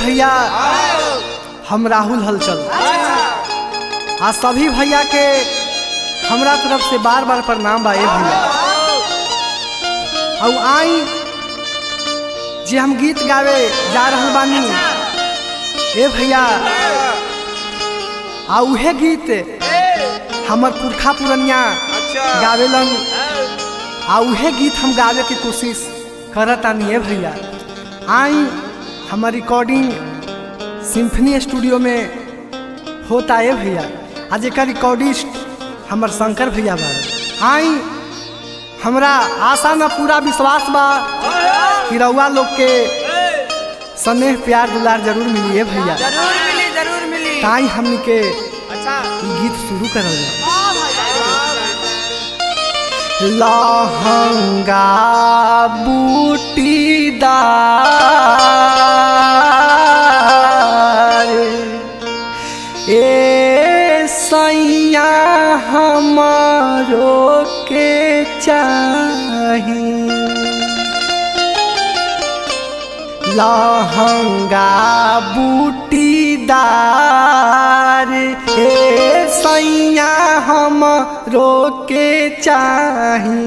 भैया हम राहुल हलचल आ सभी भैया के हमरा तरफ से बार बार प्रणाम बा ए भैया और आई जे हम गीत गावे जा रहल बानी ए भैया आ उहे गीत हमर पुरखा पुरनिया गावेलन आ उहे गीत हम गावे के कोशिश करतानी ए भैया आई हमर रिकॉर्डिंग सिम्फनी स्टूडियो में होता है भैया आज एक रिकॉर्डिस्ट हमर शंकर भैया बारे आई हमरा आशा न पूरा विश्वास बा कि रउआ लोग के स्नेह प्यार दुलार जरूर मिली है भैया जरूर मिली जरूर मिली ताई हमनी के अच्छा ई गीत शुरू करल जाए लहंगा बूटीदार ए सैया हमारो के चाही लहंगा बूटीदार हे सैया हम रोके चाही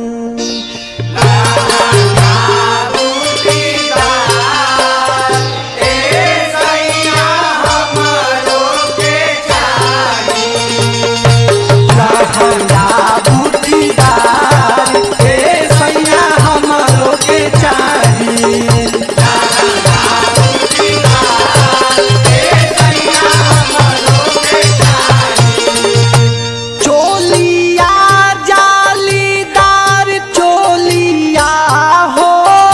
लहंगा बूटीदार हे सैया हम रोके चाही चोलिया जालीदार चोलिया हो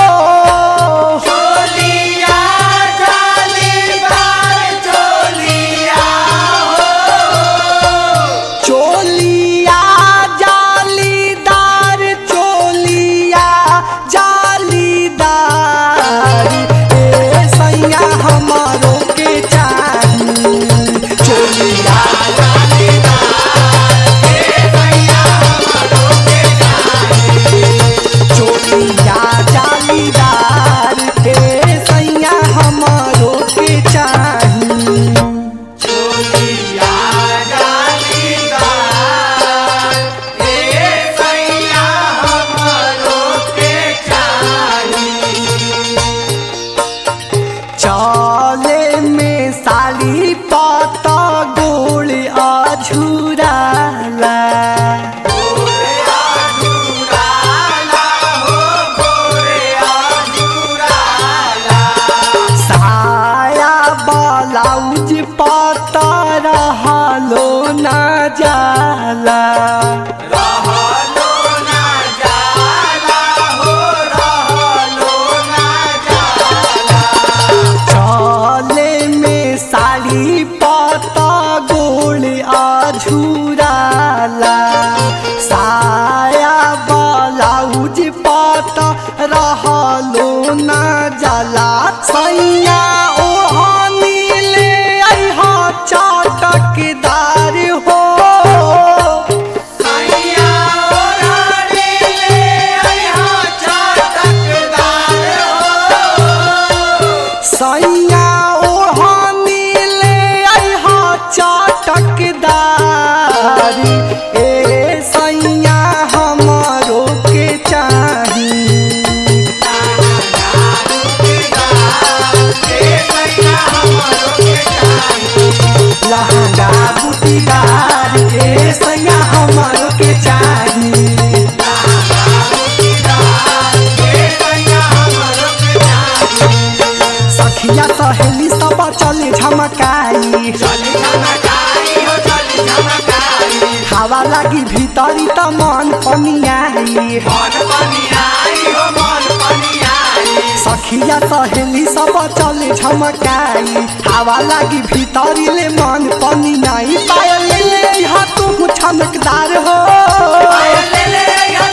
चोलिया जालीदार चोलिया हो चोलिया जालीदार चोलिया जालीदार ए सैया हमारो के चाही चोलिया चोलिया जालीदार हे सैया हमारो के चाही चले में साली पत गोल अझुराला साया ब्लाउज पत रहलो ना जाला चले में साड़ी पत गोल अझुराला साया ब्लाउज पत रहलो ना जाला सैया ओहनी ले अइहा चटकदार हो सैया ओहनी ले अइहा चटकदार सैया ओढ़नी ले अइहा चटकदार ए सैया हमारो के चाही लहंगा बूटीदार ए सैया हमारो के चाही सखिया सहेली सब चले झमकाई हवा लागी भीतरी त मन पनियाई सखिया सहेली सब चले झमकाई हवा लागी भीतरी ले मन पनियाई पायल ले ले यहाँ तू छनकदार हो पायल ले ले यहाँ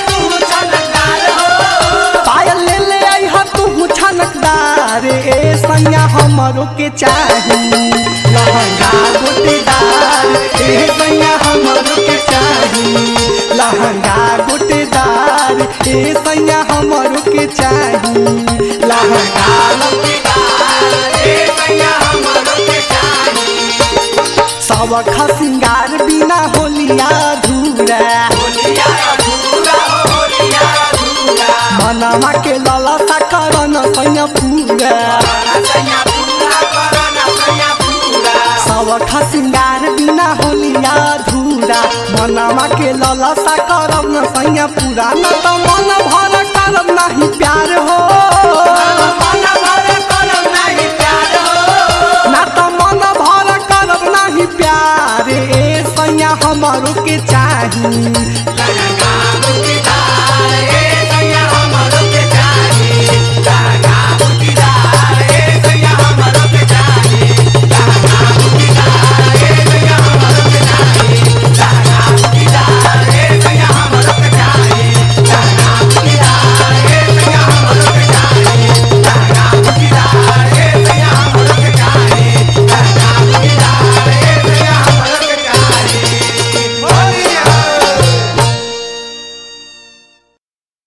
तू छनकदार ए सैया हमरो के चाही लहंगा गोटेदार ए सैया हमरो के चाही लहंगा गोटेदार ए सैया हमरो के चाही लहंगा गोटेदार ए सैया मनामा के ललसा करन सैया पूरा सब खसिंगार बिना होलिया धूरा मनामा के ललसा करब न सैया पूरा न त मन भर करब नाही प्यार हो ना त मन भर करब नाही प्यार ए सैया हमरो के चाही